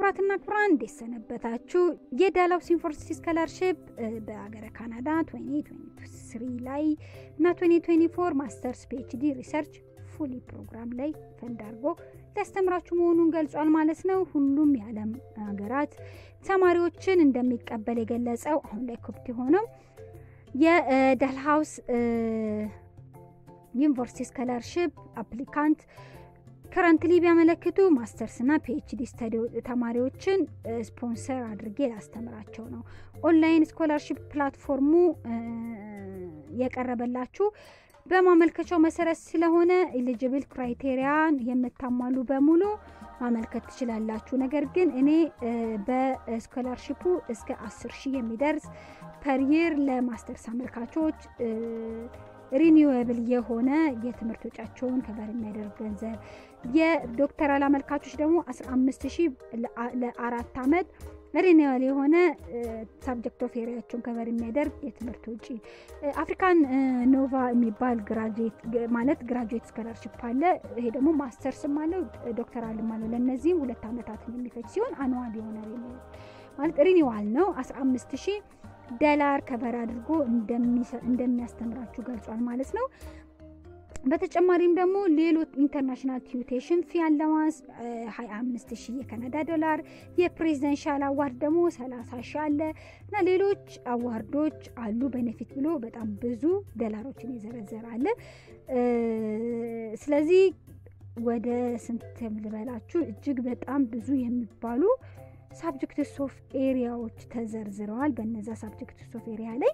ክቡራትና ክቡራን እንዴት ሰነበታችሁ? የዳላውስ ዩኒቨርሲቲ ስኮላርሽፕ በሀገረ ካናዳ 2023 ላይ እና 2024 ማስተርስ ፒኤችዲ ሪሰርች ፉሊ ፕሮግራም ላይ ፈንድ አድርጎ ሊያስተምራችሁ መሆኑን ገልጿል ማለት ነው። ሁሉም የዓለም ሀገራት ተማሪዎችን እንደሚቀበል የገለጸው አሁን ላይ ኮፕት የሆነው የዳልሃውስ ዩኒቨርሲቲ ስኮላርሽፕ አፕሊካንት ከረንትሊ ቢያመለክቱ ማስተርስና ፒኤችዲ ስተዲ ተማሪዎችን ስፖንሰር አድርጌ ላስተምራቸው ነው። ኦንላይን ስኮላርሽፕ ፕላትፎርሙ የቀረበላችሁ በማመልከቻው መሰረት ስለሆነ ኤሊጅብል ክራይቴሪያን የምታሟሉ በሙሉ ማመልከት ትችላላችሁ። ነገር ግን እኔ በስኮላርሽፑ እስከ አስር ሺህ የሚደርስ ፐር ይር ለማስተርስ አመልካቾች ሪኒዌብል የሆነ የትምህርት ወጫቸውን ከበር የሚያደርግ ገንዘብ የዶክተራል አመልካቾች ደግሞ 15 ሺህ ለአራት ዓመት ሪኒዌል የሆነ ሳብጀክት ኦፍ ኤሪያቸውን ከበር የሚያደርግ የትምህርት ውጪ አፍሪካን ኖቫ የሚባል ግራጁዌት ማለት ግራጁዌት ስኮላርሽፕ አለ። ይሄ ደግሞ ማስተርስም አለው ዶክተራልም አለው። ለእነዚህም ሁለት ዓመታትን የሚፈጅ ሲሆን አኑዋል የሆነ ማለት ሪኒዋል ነው 15 ሺህ ዶላር ከበር አድርጎ እንደሚያስተምራችሁ ገልጿል ማለት ነው። በተጨማሪም ደግሞ ሌሎች ኢንተርናሽናል ቲዩቴሽን ፊ አለዋንስ 25 ሺህ የካናዳ ዶላር፣ የፕሬዚደንሻል አዋርድ ደግሞ 30 ሺህ አለ እና ሌሎች አዋርዶች አሉ። ቤኔፊት ብሎ በጣም ብዙ ዶላሮችን የዘረዘረ አለ። ስለዚህ ወደ ስንት ልበላችሁ እጅግ በጣም ብዙ የሚባሉ ሳብጀክትስ ኦፍ ኤሪያዎች ተዘርዝረዋል። በነዛ ሳብጀክትስ ኦፍ ኤሪያ ላይ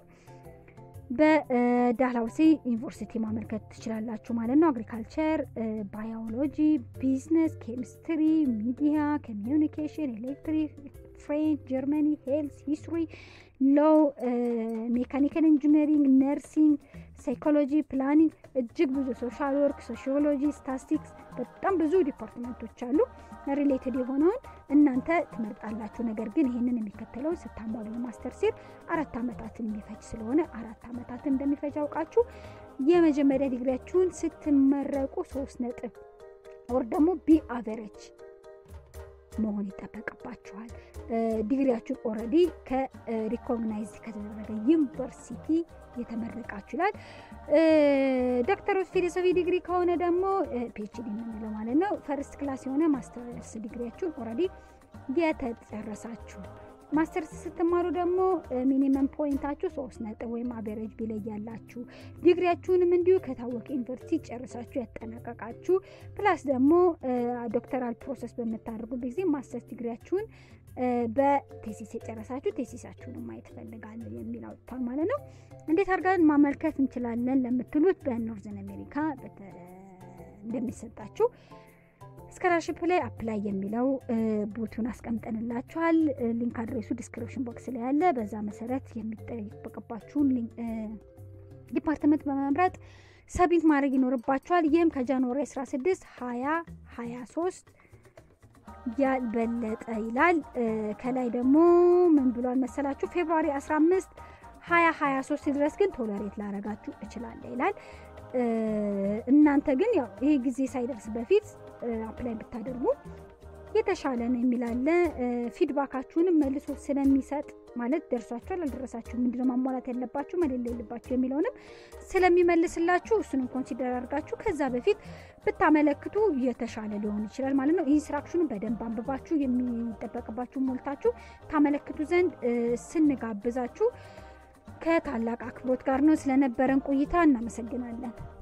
በዳልሃውሲ ዩኒቨርሲቲ ማመልከት ትችላላችሁ ማለት ነው። አግሪካልቸር፣ ባዮሎጂ፣ ቢዝነስ፣ ኬሚስትሪ፣ ሚዲያ፣ ኮሚዩኒኬሽን፣ ኤሌክትሪክ፣ ፍሬንች፣ ጀርመኒ፣ ሄልስ፣ ሂስትሪ፣ ሎው፣ ሜካኒካል ኢንጂነሪንግ፣ ነርሲንግ፣ ሳይኮሎጂ፣ ፕላኒንግ እጅግ ብዙ ሶሻል ወርክ፣ ሶሺዮሎጂ፣ ስታስቲክስ በጣም ብዙ ዲፓርትመንቶች አሉ። ሪሌትድ የሆነውን እናንተ ትመርጣላችሁ። ነገር ግን ይህንን የሚከተለው ስታሟሉ ማስተር ሲር አራት ዓመታትን የሚፈጅ ስለሆነ አራት ዓመታትን እንደሚፈጅ አውቃችሁ የመጀመሪያ ዲግሪያችሁን ስትመረቁ ሶስት ነጥብ ወር ደግሞ ቢ አቨሬጅ መሆን ይጠበቅባችኋል። ዲግሪያችሁን ኦልሬዲ ከሪኮግናይዝ ከተደረገ ዩኒቨርሲቲ የተመረቃችሁ ይላል። ዶክተር ኦፍ ፊሎሶፊ ዲግሪ ከሆነ ደግሞ ፒኤችዲ የምንለው ማለት ነው። ፈርስት ክላስ የሆነ ማስተርስ ዲግሪያችሁን ኦልሬዲ የተጨረሳችሁ ማስተርስ ስትማሩ ደግሞ ሚኒመም ፖይንታችሁ ሶስት ነጥብ ወይም አቬሬጅ ቢለያላችሁ ዲግሪያችሁንም እንዲሁ ከታወቀ ዩኒቨርሲቲ ጨርሳችሁ ያጠናቀቃችሁ ፕላስ ደግሞ ዶክተራል ፕሮሰስ በምታደርጉ ጊዜ ማስተርስ ዲግሪያችሁን በቴሲስ የጨረሳችሁ ቴሲሳችሁንም ማየት ፈልጋለሁ የሚል አውጥቷል ማለት ነው። እንዴት አድርገን ማመልከት እንችላለን ለምትሉት በኖርዘን አሜሪካ እንደሚሰጣችሁ ስኮላርሽፕ ላይ አፕላይ የሚለው ቡቱን አስቀምጠንላችኋል። ሊንክ አድሬሱ ዲስክሪፕሽን ቦክስ ላይ ያለ፣ በዛ መሰረት የሚጠበቅባችሁን ዲፓርትመንት በመምረጥ ሰቢት ማድረግ ይኖርባችኋል። ይህም ከጃንዋሪ 16 2023 ያልበለጠ ይላል። ከላይ ደግሞ ምን ብሏል መሰላችሁ? ፌብሩዋሪ 15 2023 ድረስ ግን ቶለሬት ላረጋችሁ እችላለሁ ይላል። እናንተ ግን ያው ይሄ ጊዜ ሳይደርስ በፊት አፕላይ ብታደርጉ የተሻለ ነው የሚላለ ፊድባካችሁንም መልሶ ስለሚሰጥ ማለት ደርሷችኋል፣ አልደረሳችሁ ምንድነው ማሟላት ያለባችሁ መሌለ የለባችሁ የሚለውንም ስለሚመልስላችሁ እሱንም ኮንሲደር አድርጋችሁ ከዛ በፊት ብታመለክቱ የተሻለ ሊሆን ይችላል ማለት ነው። ኢንስትራክሽኑን በደንብ አንብባችሁ የሚጠበቅባችሁ ሞልታችሁ ታመለክቱ ዘንድ ስንጋብዛችሁ ከታላቅ አክብሮት ጋር ነው። ስለነበረን ቆይታ እናመሰግናለን።